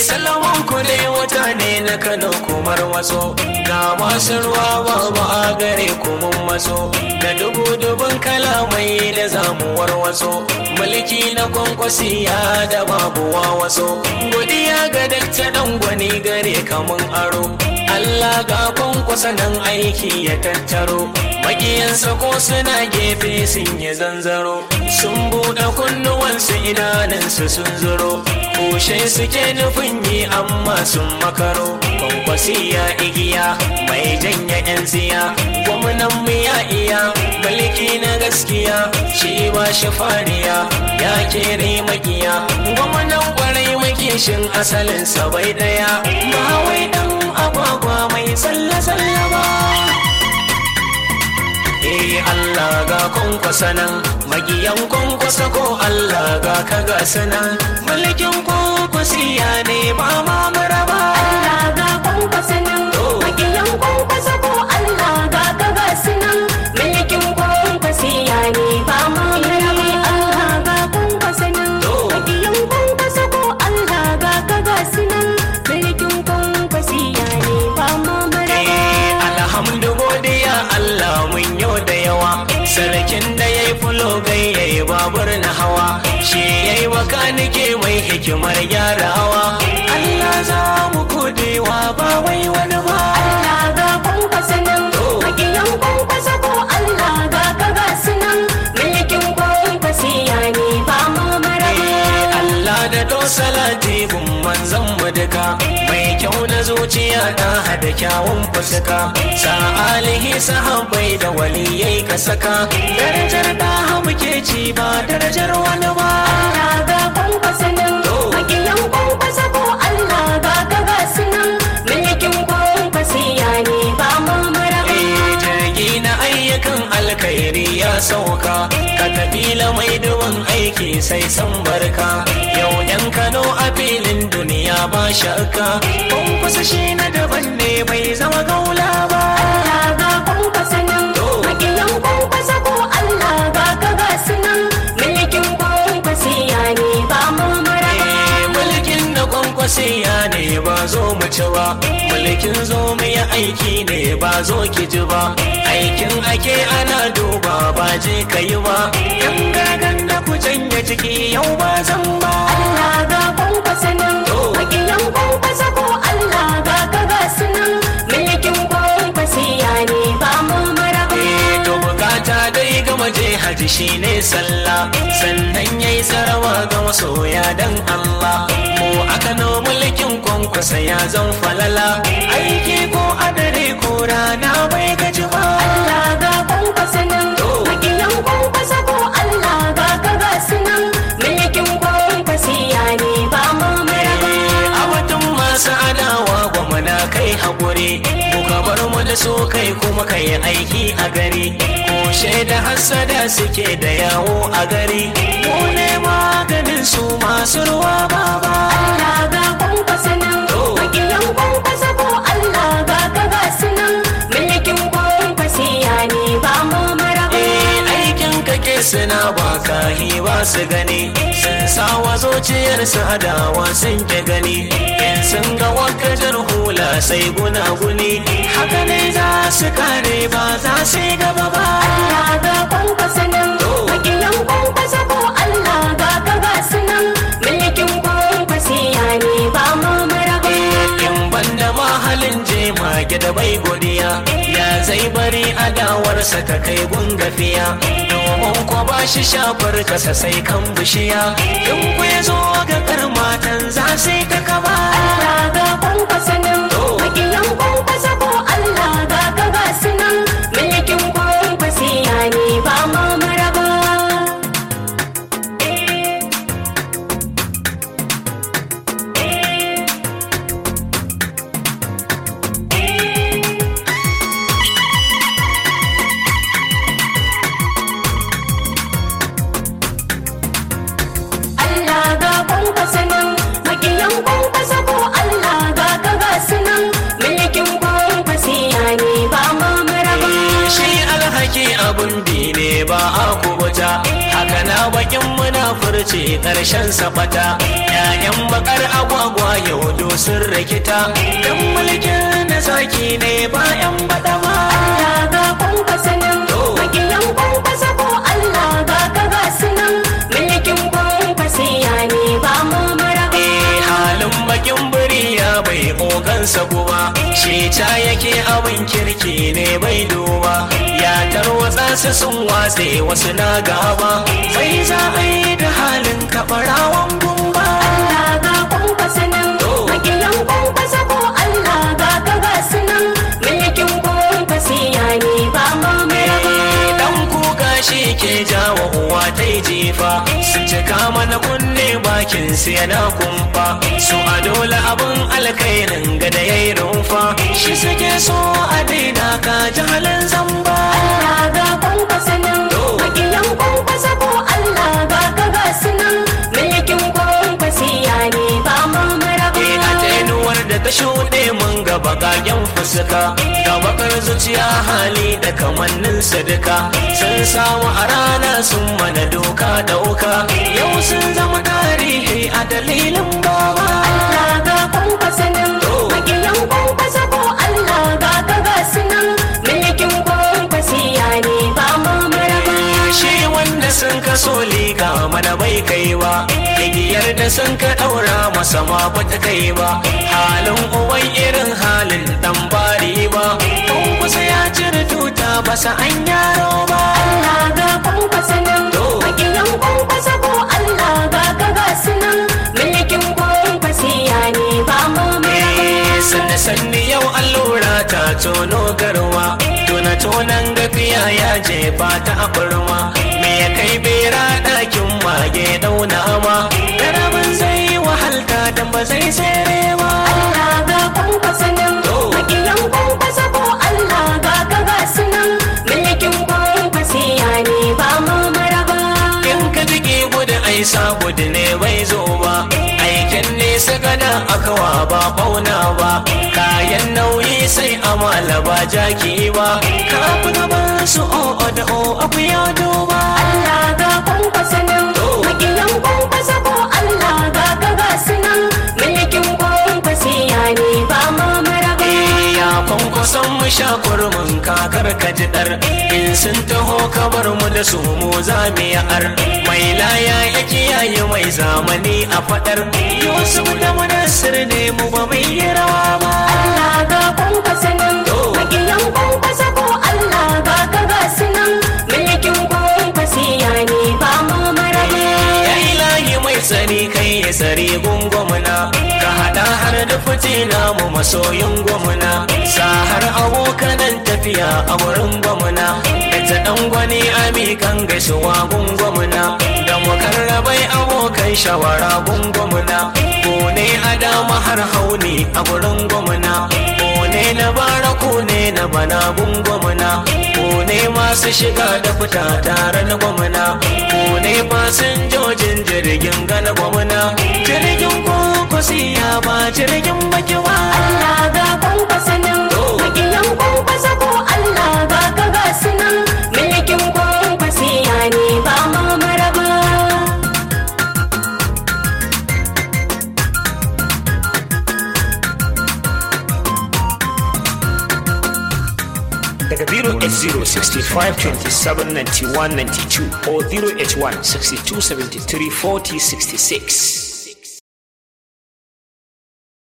salaman ku ne wata ne na kano kumar waso ga masu ruwa babu a gare mun maso da dubu dubun kalamai da zamuwar waso mulki na kwankwasiya da babu waso godiya ga dakta dan gwani gare kamun aro Allah ga kwankwasa nan aiki ya tattaro makiyansa ko suna gefe sun yi zanzaro sun buɗe kunnuwansu idanunsu sun zuro kushe suke nufin yi amma sun makaro kwankwasiya igiya mai janya yan tsiya gwamnan mu ya iya mulki na gaskiya shi ba shi fariya ya kere makiya gwamnan kwarai makishin asalinsa bai daya ba wai dan agwagwa mai tsalle-tsalle ba Eh Allah ga kwankwasa nan magiyan kwankwasa ko Allah ga kaga sanan mulkin kwankwasiya ne ba ma maraba Allah ga kwankwasa nan makiyan kwankwasa ko Allah ga kaga sunan mulkin kwankwasiya ne ba ma maraba Allah ga kwankwasa nan makiyan kwankwasa ko Allah ga kaga sunan mulkin kwankwasiya ne ba ma maraba Eh alhamdu godiya Allah mun yau da yawa sarkin da ya yi fulo gai ya yi babur na hawa shi ya yi makanike mai hikimar gyarawa Allah za mu godewa ba wai wani ba Allah ga kwankwasa nan makiyan kwankwasa ko Allah ga kaga sunan mulkin kwankwasiya ne ba ma maraba Eh, Allah da dosalati gun manzan mu duka mai kyau na zuciya ta hada kyawun fuska sa alihi sahabbai da waliyai ka saka darajar da muke ci ba darajar wani ba Allah ga kwankwasa nan makiyan kwankwasa ko Allah ga kaga sunan mulkin kwankwasiya ne ba ma maraba Eh, jirgi na ayyukan alkhairi ya sauka ka tafila mai duban aiki sai san barka yau yan kano a filin duniya ba shakka kun kusa shi na daban ne bai zama gaula ba Allah ga kwankwasa nan makiyan kwankwasa ko Allah ga kaga sunan mulkin kwankwasiya ne ba ma maraba Eh, mulkin na kwankwasiya ne ba zo mu ci ba mulkin zo mu yi aiki ne ba zo ki ji ba aikin ake ana duba ba je ka yi ba yan gagan da ku canja ciki yau ba zan ba Allah ga kwankwasa nan makiyan kwankwasa ko Allah ga kaga sunan mulkin kwankwasiya ne ba ma maraba Eh, to bukata dai gama je haji shine sallah sannan yayi sarawa ga masoya dan Allah mu aka no mulkin kwankwasa ya zan falala aiki ko adare ko rana bai gaji ba Allah ga kwankwasa nan makiyan kwankwasa ko Allah ga kaga sunan mulkin kwankwasiya ne ba ma maraba a watan masu adawa gwamna kai haƙuri muka bar mu da so kai kuma kai aiki a gari ko shaida hassada suke da yawo a gari mu ne maganin su masu ruwa baba Allah ga kwankwasa nan makiyan kwankwasa ko Allah ga kaga sunan mulkin kwankwasiya ne ba ma maraba Eh, aikin kake suna baka ba su gani sun sawa zuciyar su hadawa sun ke gani in sun ga wakajar hula sai gunaguni haka ne za su kare ba za su yi gaba ba Allah ga kwankwasa nan makiyan kwankwasa ko Allah ga kaga sunan mulkin kwankwasiya ne ba ma maraba in banda mahalin jema da bai godiya ya zai bari adawarsa ta kai gungafiya domin ko ba shi shafar kasa sai kan bishiya in ku ya zo ga karmatan za sai ta kaba Allah ga kwankwasa nan makiyan kwankwasa ko Allah ga kaga sunan mulkin kwankwasiya ne ba ma maraba Allah ga kwankwasa nan makiyan kwankwasa ko Allah ga kaga sunan mulkin kwankwasiya ne ba ma maraba shi alhaki abun bi ne ba a kubuta haka na bakin munafurci karshen safata yayan bakar agwagwa yau sun rikita dan mulkin na zaki ne bayan badama Allah ga kwankwasa nan makiyan kwankwasa ko Allah ga ka ga su nan mulkin kwankwasiya ne ba mu maraba Eh, halin bakin biri ya bai ogansa kuma shi ta yake abin kirki ne bai duba ya tarwatsa su sun watse wasu na gaba sai za a yi da halin kaɓarawan gumba Allah ga kwankwasa nan makiyan kwankwasa ko Allah ga ka ga su nan mulkin kwankwasiya ne ba mu maraba dan kuka shi ke jawo uwa ta yi jifa sun cika mana kunne bakin su yana kumfa su a dole abin alkairin gada ya yi rumfa shi suke so a daina ka jahalin zamba Allah ga kwankwasa nan makiyan kwankwasa ko Allah ga ka ga su nan mulkin kwankwasiya ne ba mu maraba Eh, a tenuwar da ta shuɗe mun ga bakagen fuska da bakar zuciya hali da kamannin sadaka sun samu a rana sun mana doka dauka yau sun zama tarihi a dalilin baba Allah ga kwankwasa nan makiyan kwankwasa ko Allah ga ka ga su nan mulkin kwankwasiya ne ba mu maraba shi wanda sun kaso liga mana bai kai ba igiyar da sun ka daura masa ma bata kai ba halin uban irin halin dan bari ba kusa ya cire tuta basa an yaro ba Allah ga kwankwasa nan makiyan kwankwasa ko Allah ga ka ga su nan mulkin kwankwasiya ne ba mu maraba sanne sanne yau allura ta tono garwa tona tonan gafiya ya jefa ta a kurma me ya kai bera ɗakin mage dauna ma garabin zai wahalta dan ba zai tsere ba Allah ga kwankwasa nan makiyan kwankwasa ko Allah ga ka ga su nan mulkin kwankwasiya ne ba mu maraba in ka jiki gudu ai sa gudu ne bai zo ba aikin nesa gada akawa ba bauna ba kayan nauyi sai amala ba jaki ba ka fi gaban su o da o abu ya duba Allah ga kwankwasa nan makiyan kwankwasa ko Allah ga ka ga su nan mulkin kwankwasiya ne ba mu maraba ya kwankwason mu sha kurmin kakar ka ji dar in sun taho ka bar mu da su mu za mu yi ar mai laya ya kiyaye mai zamani a fadar yusuf da mudassir ne mu ba mai yi rawa ba Allah ga kwankwasa nan makiyan kwankwasa ko Allah ga ka ga su nan mulkin kwankwasiya ne ba mu maraba ya ilahi mai tsari kai ya tsari gungwamuna ka hada har da fitina mu masoyin gwamna sa har abokanan tafiya a wurin gwamna da ta dan gwani amikan gaisuwa gungwamna da mukarrabai abokan shawara gungwamna ko ne a dama har hauni a wurin gwamna ko ne na bara ko ne na bana gungwamna ko ne masu shiga da fita tare na gwamna ko ne fasinjojin jirgin gana gwamna jirgin kwakwasi ya ba jirgin baki ba Allah ga kwankwasa nan makiyan kwankwasa ko Allah ga ka ga su nan mulkin kwankwasiya ne ba mu maraba daga 08065279192 or 08162734066